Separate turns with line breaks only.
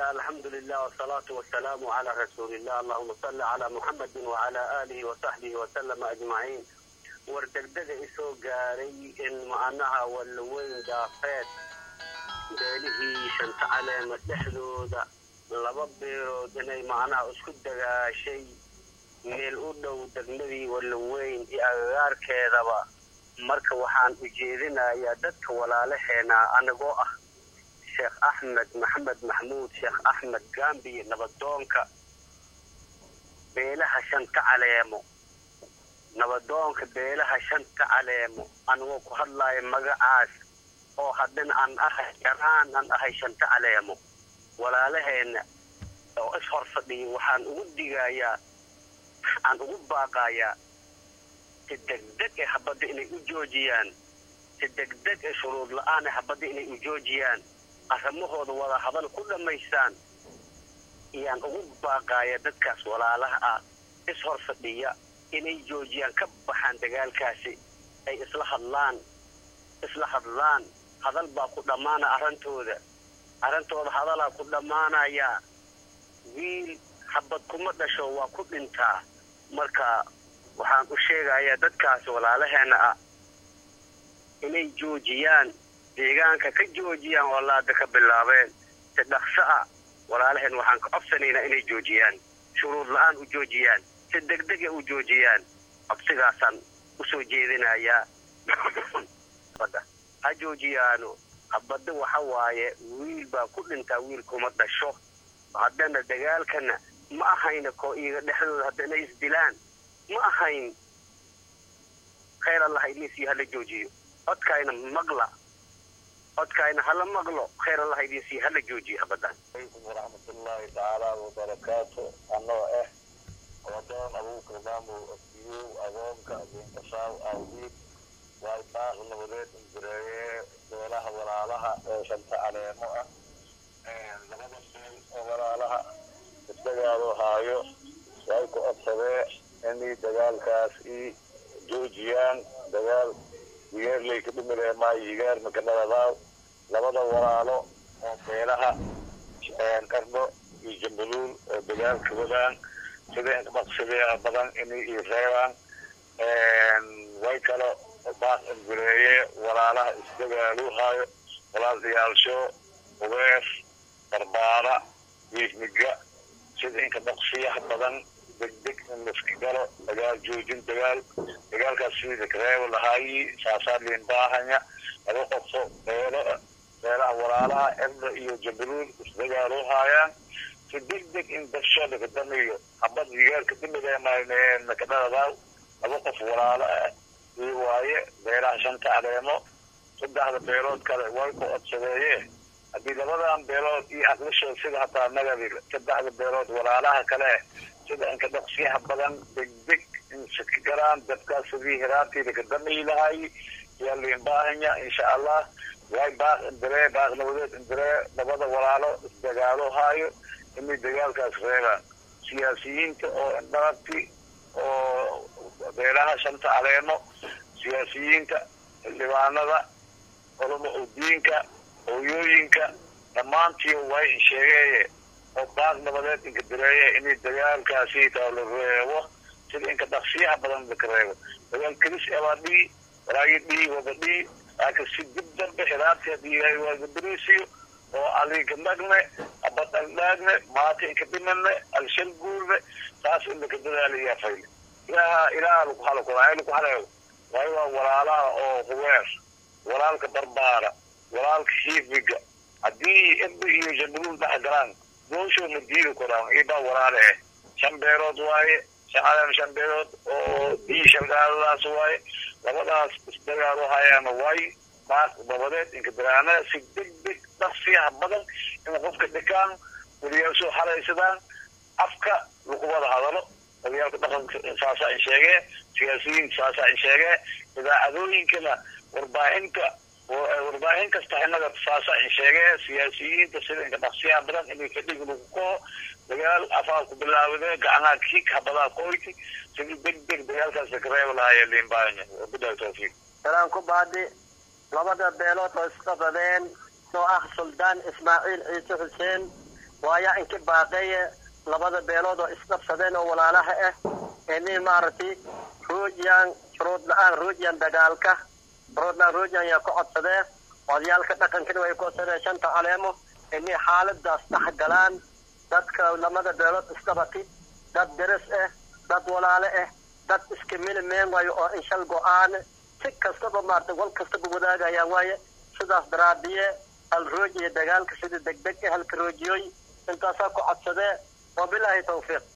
الله الحمد لله والصلاة والسلام على رسول الله اللهم صل على محمد وعلى آله وصحبه وسلم أجمعين wardegdega isoo gaaray in macnaha walweyn daafeed beelihii shanta caleema dhexdooda laba beerood inay macnaha isku dagaashay meel u dhow degmadii walweyn iyo agagaarkeedaba marka waxaan ujeedinayaa dadka walaalaheena anigoo ah sheekh axmed maxamed maxmuud sheekh axmed gambiye nabadoonka beelaha shanta caleemo nabadoonka beelaha shanta caleemo anigoo ku hadlaayo magacaas oo haddana aan ahay yaraan aan ahay shanta caleemo walaalaheena oo is hor fadhiya waxaan ugu digayaa aan ugu baaqayaa si degdeg ee habadda inay u joojiyaan si degdeg ee shuruud la-aan ee habadda inay u joojiyaan arrimahooda wada hadal ku dhammaystaan iyaan ugu baaqaaya dadkaas walaalaha ah is hor fadhiya inay joojiyaan ka baxaan dagaalkaasi ay isla hadlaan isla hadlaan hadal baa ku dhammaana arrintooda arrintooda hadalaa ku dhammaanayaa wiil habad kuma dhasho waa ku dhintaa marka waxaan u sheegayaa dadkaas walaalaheena ah inay joojiyaan deegaanka ka joojiyaan oo laada ka bilaabeen si dhaqso ah walaalaheen waxaan ka codsanaynaa inay joojiyaan shuruud la-aan u joojiyaan si degdega u joojiyaan codsigaasaan usoo jeedinayaa ha joojiyaano habadda waxa waaye wiil baa ku dhintaa wiil kuma dhasho haddana dagaalkana ma ahayna koo iyaga dhexdooda haddana isdilaan ma ahayn khayr allah idinsiiyo hala joojiyo codkaayna maqla codkaayna hala maqlo khayr allah idinsiiyo hala joojiyo habadan
alaykum waraxmatullaahi tacaala wabarakaatu anoo ah wadoon abuukar maamow asiyow agoonka diinkashaaw awdiid waay baaq nabadeed injireeye beelaha walaalaha oo shanta caleemo ah labada beel oo walaalaha isdagaalo haayo way ku codsadee inay dagaalkaas i joojiyaan dagaal digeerley ka dhimilee maayo higaar makadhaladaaw labada walaalo oo beelaha qardho iyo jambuluul oo dagaalka wadaan sida maqsadee badan inay i reebaan way kalo baaq ingureeye walaalaha isdagaaluu haayo walaal diyaalsho ubeer barbaara wiifmiga sida inka maqsiyaha badan degdeg in laiska galo dagaal joojin dagaal dagaalkaas sidii reebo lahaayi saasaa liin baahanya laba qofo beelo beelaha walaalaha erda iyo jabuluul isdagaaluu haayaan si degdeg in dadshooda ka damiyo habad digaalka damideemakadhadadaaw laba qof walaalo ah ii waaye beelaha shanta caleemo saddexda beelood kale way ku codsadeeye haddii labadan beelood iyo aqlishood sida hataa nagadi saddexda beelood walaalaha kale sida inka dhaqsiyaha badan degdeg in sika galaan dadkaas sidii hiraartiida ka damiyi lahay yaa liin baahanya insha allah way baaq indiree baaq nabadeed indiree labada walaalo isdagaalo haayo inay dagaalkaas reebaan siyaasiyiinta oo indhaabti oo beelaha shanta caleemo siyaasiyiinta xildhibaanada culamo udiinka hooyooyinka dhammaantii way sheegeeye oo baaq nabadeed inka direeye inay dagaalkaasi taa la reebo sida inka dhaqsiyaha badan laka reebo dagaal kelis ebaa dhii walaagi dhii wada dhii laakiin si dib dambe xiraarti haddii ilaahay waagaberiisiyo oo alinka dhagne abad aldhaagne maata inka dhimane alshal guurne taas in laka dadaalayaa fayle ilaaha ilaaha laku halo kulaa laku haleeyo waayo waa walaalaha oo huweer walaalka barbaara walaalka hiifiga haddii irda iyo jabuluul dhex galaan goosho ma diidi koraan ibaa walaale eh shan beerood waaye shan caleem shan beerood oo dii shalgaaladaas waaye labadaas isdagaalo hayaana way baaq dabadeed inka daraana si degdeg dhaqsiyaha badan in qofka dhikaan weliyaasoo halaysadaan afka lagu wada hadalo odayaalka dhaqanka saasaa in sheegee siyaasiyiinta saasaa in sheegee idaacadooyinkana warbaahinta warbaahin kasta inaga saasaa in sheegee siyaasiyiinta sida inka dhaqsiyaha badan inay fadhig lagu koo dagaal afaa ku bilaawdee gacnaha kiik habadaa koyti sidii degdeg dagaalkaas laka reeba lahaaya liinbaanya wabilahi tawfiiq
salaan ku baadi labada beelood oo isqabadeen oo ah suldaan ismaaciil ciise xuseen
waaya inki baaqeeye labada beelood oo isdhabsadeen oo walaalaha ah ini maaragtay roojiyaan shuruud la-aan roojiyaan dagaalka shuruud la-aan roojiyaan yaa ku codsadee odayaalka dhaqankana way ku codsadeen shanta caleemo inay xaaladaas dhex galaan dadka lamada beelood isdhabati dad deris ah dad walaale ah dad iska milimeen waayo oo inshal go-aan si kastaba maarata wal kastaba wadaagayaan waaye sidaas daraadiye hal roojiya dagaalka sida degdeg ah halka roojiyooy intaasaa ku codsadee wabilaahi tawfiiq